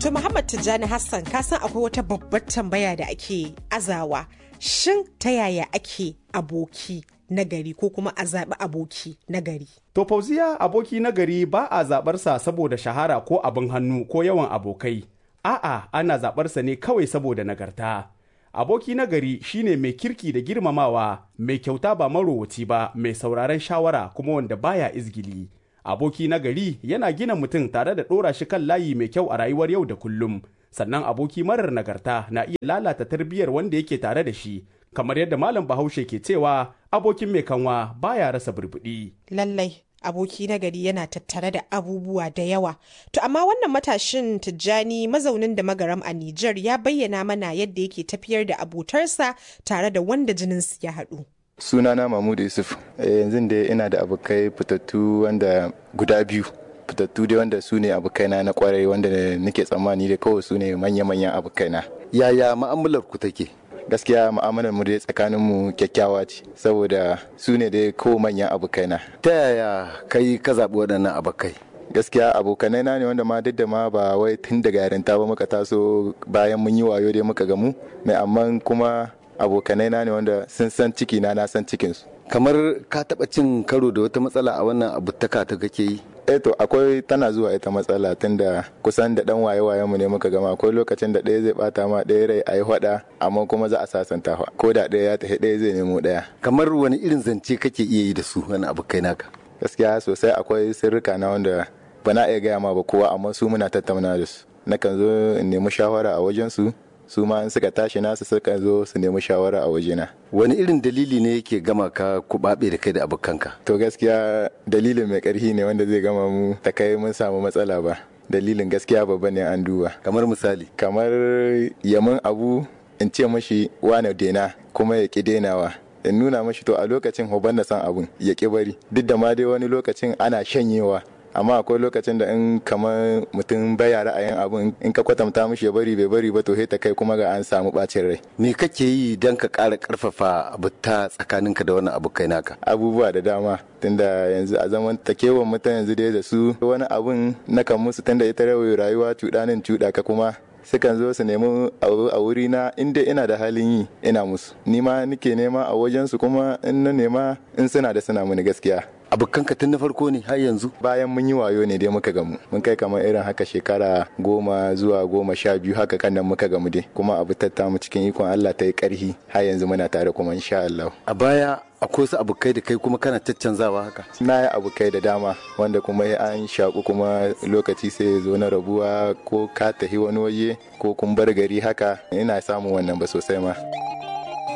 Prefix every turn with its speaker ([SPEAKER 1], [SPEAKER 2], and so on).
[SPEAKER 1] To Muhammad Tijjani Hassan ka san akwai wata babbar tambaya da ake azawa. Shin ta yaya ake aboki nagari ko kuma a zaɓi aboki nagari?
[SPEAKER 2] To fauziya aboki nagari ba a zaɓarsa saboda shahara ko abin hannu ko yawan abokai. A'a ana zaɓarsa ne kawai saboda nagarta. Aboki nagari shine mai kirki da girmamawa, mai kyauta ba marowaci ba, mai sauraron shawara kuma wanda baya izgili. Aboki nagari yana gina mutum tare da ɗora shi kan layi mai kyau a rayuwar yau da kullum. Sannan aboki marar nagarta na iya lalata tarbiyyar wanda yake tare da shi, kamar yadda Malam Bahaushe ke cewa abokin mai kanwa baya rasa burbuɗi.
[SPEAKER 1] Lallai aboki nagari yana tattare da abubuwa da yawa. To amma wannan matashin Tijjani mazaunin da magaram a Nijar ya bayyana mana yadda yake tafiyar da abotarsa tare da wanda jininsu ya haɗu.
[SPEAKER 3] sunana mahmudu yusuf yanzu da ina da abokai fitattu wanda guda biyu fitattu dai wanda su ne abokaina na kwarai wanda nake tsammani da kawai su ne manya-manyan abokaina
[SPEAKER 4] yaya ma'amalar ku take
[SPEAKER 3] gaskiya mu'amalar mu dai tsakanin mu kyakkyawa ce saboda su ne dai ko manyan abokaina
[SPEAKER 4] ta yaya kai ka zaɓi waɗannan abokai
[SPEAKER 3] gaskiya abokanai na ne wanda ma duk da ma ba wai tun daga yarinta ba muka taso bayan mun yi wayo dai muka gamu mai amma kuma abokanai na ne wanda sun san ciki na na san cikinsu
[SPEAKER 4] kamar ka taɓa cin karo da wata matsala a wannan abutaka ta kake yi
[SPEAKER 3] eh to akwai tana zuwa ita matsala tunda kusan da dan waye waye mu ne muka gama akwai lokacin da ɗaya zai bata ma ɗaya rai a yi hwada amma kuma za a sasanta ko da ɗaya ya tafi ɗaya zai nemo ɗaya
[SPEAKER 4] kamar wani irin zance kake iya yi da su wani abokai naka
[SPEAKER 3] gaskiya sosai akwai sirrika na wanda ba na iya gaya ma ba kowa amma su muna tattauna da su nakan zo in nemi shawara a wajen su su ma in suka tashi nasu suka zo su nemi shawara a wajena.
[SPEAKER 4] Wani irin dalili ne yake gama ka kubabe da kai da abokanka?
[SPEAKER 3] To gaskiya dalilin mai karfi ne wanda zai gama mu ta kai mun samu matsala ba. Dalilin gaskiya babba ne an duba.
[SPEAKER 4] Kamar misali?
[SPEAKER 3] Kamar yamin abu in ce mashi wane dena kuma ya ki denawa. in nuna mashi to a lokacin hoban na san abun ya ki bari duk da ma dai wani lokacin ana shanyewa amma akwai lokacin da in kamar mutum baya ra'ayin abun in ka kwatanta mishi ya bari bai bari ba to ta kai kuma ga an samu bacin rai
[SPEAKER 4] me kake yi don ka ƙara ƙarfafa abuta tsakaninka da wannan abokai naka
[SPEAKER 3] abubuwa da dama tunda yanzu a zaman takewan mutum yanzu dai da su wani abun na kan musu tunda ita rayuwa cuɗanin cuɗa ka kuma sukan zo su nemi a wuri na inda ina da halin yi ina musu ni ma nike nema a wajensu kuma in na nema in suna da suna mini gaskiya
[SPEAKER 4] abokanka tun na farko ne har yanzu
[SPEAKER 3] bayan mun yi wayo ne dai muka gamu mun kai kamar irin haka shekara goma zuwa goma sha biyu haka kan nan muka gamu dai kuma abu tatta mu cikin ikon Allah ta yi karhi har yanzu muna tare kuma insha Allah
[SPEAKER 4] a baya akwai su abokai da kai kuma kana caccanzawa haka
[SPEAKER 3] na yi abokai da dama wanda kuma an shaku kuma lokaci sai ya zo na rabuwa ko ka tafi wani waje ko kun bar gari haka ina samun wannan ba sosai ma